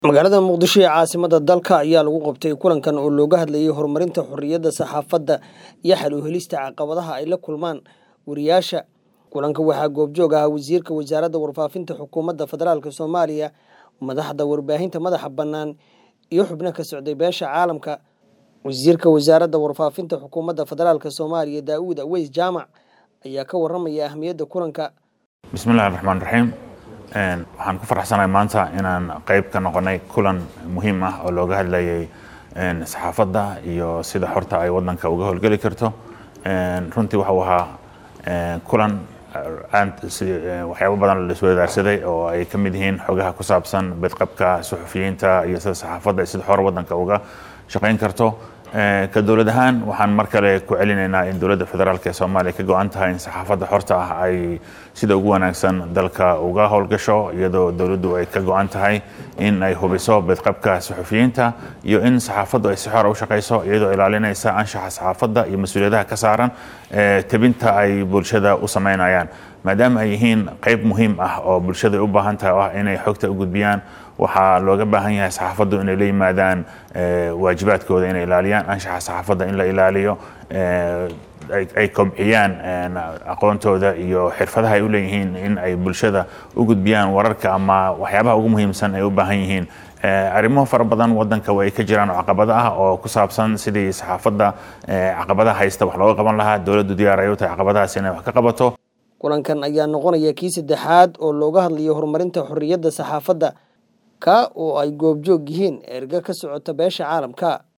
magaalada muqdisho ee caasimada dalka ayaa lagu qabtay kulankan oo looga hadlayay horumarinta xorriyadda saxaafadda iyo xal u helista caqabadaha ay la kulmaan wariyaasha kulanka waxaa goobjoog ahaa wasiirka wasaaradda warfaafinta xukuumadda federaalk soomaaliya madaxda warbaahinta madaxa bannaan iyo xubno ka socday beesha caalamka wasiirka wasaaradda warfaafinta xukuumadda federaalk soomaaliya daa'uud aweys jaamac ayaa ka waramaya ahmiyadda kulanka bismillahi raxmaan raxiim waxaan ku faraxsanahay maanta inaan qayb ka noqonay kulan muhiim ah oo looga hadlayay saxaafadda iyo sida xorta ay wadanka uga howlgeli karto runtii waxau ahaa kulan waxyaabo badan la iswadaarsaday oo ay ka mid yihiin xogaha ku saabsan bedqabka suxufiyiinta iyo sida saxaafadda sida xor wadanka uga shaqayn karto ka dowlad ahaan waxaan mar kale ku celinaynaa in dowladda federaalk ee soomaaliya ka go-an tahay in saxaafadda xorta ah ay sida ugu wanaagsan dalka uga howlgasho iyadoo dowladdu ay ka go-an tahay in ay hubiso bedqabka suxufiyiinta iyo in saxaafaddu ay si xora u shaqayso iyadoo ilaalinaysa anshaxa saxaafadda iyo mas-uuliyadaha ka saaran tebinta ay bulshada u sameynayaan maadaama ay yihiin qayb muhiim ah oo bulshada ay u baahan tahay oo ah inay xogta u gudbiyaan waxaa looga baahan yahay saxaafaddu inay la yimaadaan waajibaadkooda inay ilaaliyaan anshaxa saxaafadda in la ilaaliyo ay kobciyaan aqoontooda iyo xirfadaha ay u leeyihiin in ay bulshada u gudbiyaan wararka ama waxyaabaha ugu muhiimsan ay u baahan yihiin arrimo fara badan wadanka way ka jiraan oo caqabado ah oo ku saabsan sidii saxaafadda caqabadaha haysta wax looga qaban lahaa dowladdu diyaar ay u tahay caqabadahaas inay wax ka qabato kulankan ayaa noqonaya kii saddexaad oo looga hadlayo horumarinta xorriyadda saxaafadda ka oo ay goobjoog yihiin erga ka socota beesha caalamka